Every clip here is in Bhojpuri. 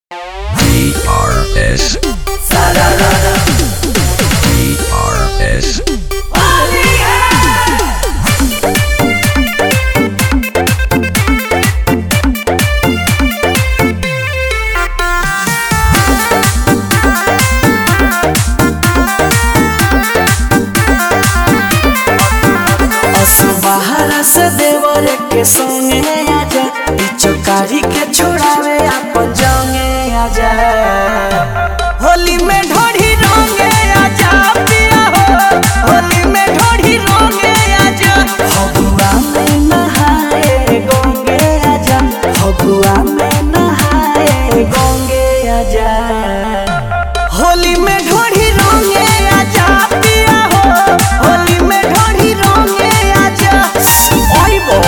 DRS. DRS. बाहर से देवर के संगे आजा चौकारी के छोड़ावे अपन जंगे आजा होली में ढोढ़ी रंगे आजा पिया हो होली में ढोढ़ी रंगे आजा फगुआ में नहाए गंगे आजा फगुआ में नहाए गंगे आजा होली में ढोढ़ी रंगे आजा पिया हो होली में ढोढ़ी रंगे आजा ओइबो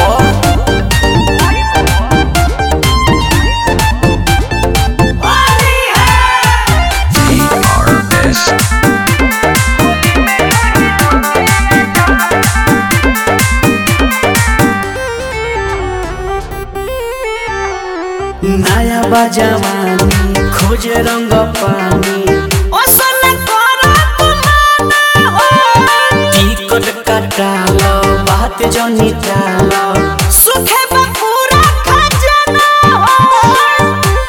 DRS. नया बजवानी खोज रंग पानी ओसन करा तुमाना हो टिकट कटालो बात जनी टालो सुखे बपूरा खजना हो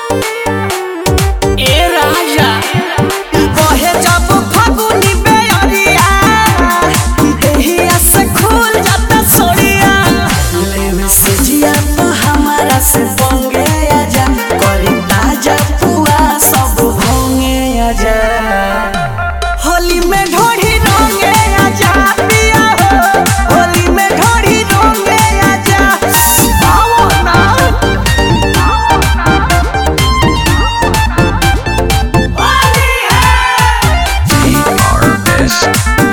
ए राजा बहे जब फगुनी बेअरिया देहिया से खुल जाता सोड़िया लेवे से जिया तो हमारा से पंगे आजा करी ताजा पुआ सब भोंगे आजा होली में ढोढ़ी रंगे आजा पिया हो होली में ढोढ़ी रंगे आजा आओ ना होली है DRS.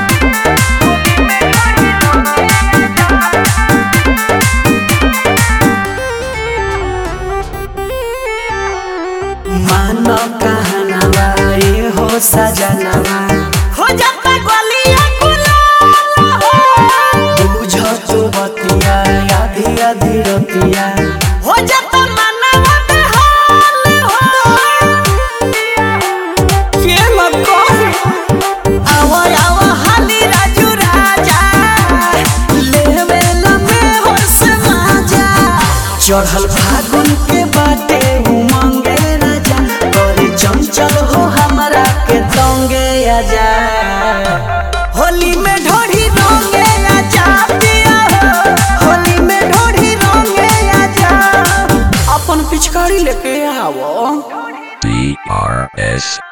मानो कहनावा ये हो सजनावा हो जाता गलिया गुलाल हो बुझो तू बतिया आधी आधी रतिया हो जाता मनवा बेहाल हो के मत कह आवा आवा हाली राजू राजा लेवे लमे होश माजा चढ़ल फागुन के बाटे उमंगे राजा करे चंचल हो हमरा के तंगे आजा होली में ढोढ़ी रंगे आजा पिया हो होली में ढोढ़ी रंगे आजा अपन पिचकारी लेके आवो DRS.